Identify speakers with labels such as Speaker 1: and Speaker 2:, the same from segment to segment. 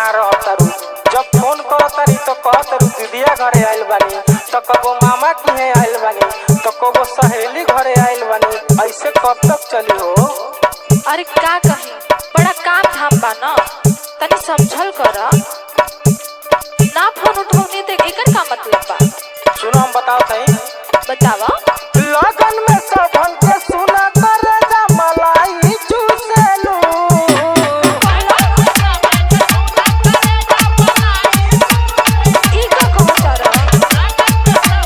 Speaker 1: कहाँ रहतारू जब फोन करतारी तो कहतारू दीदिया घरे आइल बानी तो कबो मामा किहे आइल बानी तो कबो सहेली घरे आइल बानी ऐसे कब तक चली हो
Speaker 2: अरे का कही बड़ा काम धाम बा न तनी समझल कर ना फोन उठौनी तो एकर का मतलब बा
Speaker 1: सुनो हम बताओ सही
Speaker 2: बतावा
Speaker 1: लगन में सबन के सुना कर जा मलाई चूसेलू
Speaker 2: ई का कहत रहा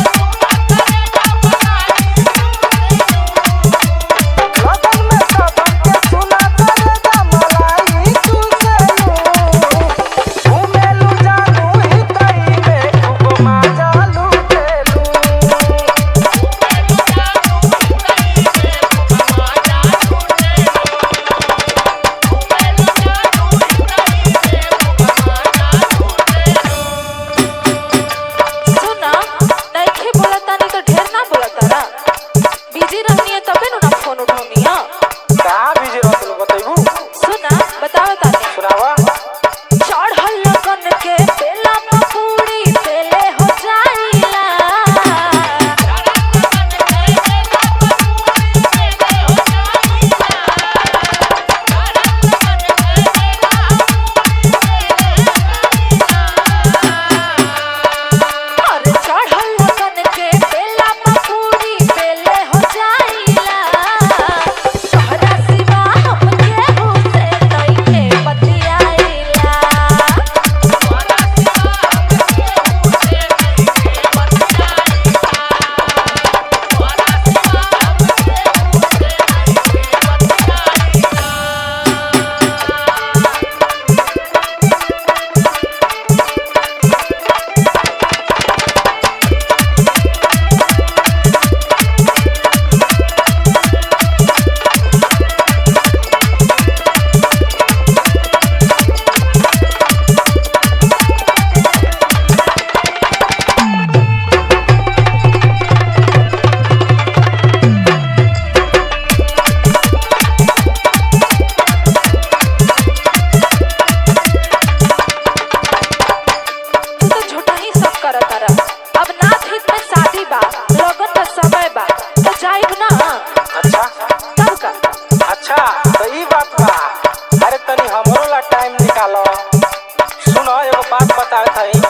Speaker 1: लगन में सबन के सुना कर जा मलाई चूसेलू घूमेलू जानू ही कई में खूब मजा लूटेलू
Speaker 2: सुना नइखे बोलता नहीं तो ढेर ना बोलता रा बिजी रहनी है तबे नु ना फोन उठौनी है
Speaker 1: कहाँ बिजी रहतलू बतैबू
Speaker 2: सुना बतावा तानी
Speaker 1: सुनावा
Speaker 2: चढ़ल लगन के बेला पूरी बेले हो जाइला अरे चढ़ल लगन के बेला पूरी बेले हो जाइला तोहरा सिवा हमके हुसे नइखे बतियाइला तू तो झूठा ही सब करत तारा अब नाथ हित में शादी बा लगन का समय बा तो जाइब ना
Speaker 1: अच्छा
Speaker 2: तब का
Speaker 1: अच्छा तो ई बात बा अरे तनी हमरो ला टाइम निकालो सुनो एगो बात बताए थई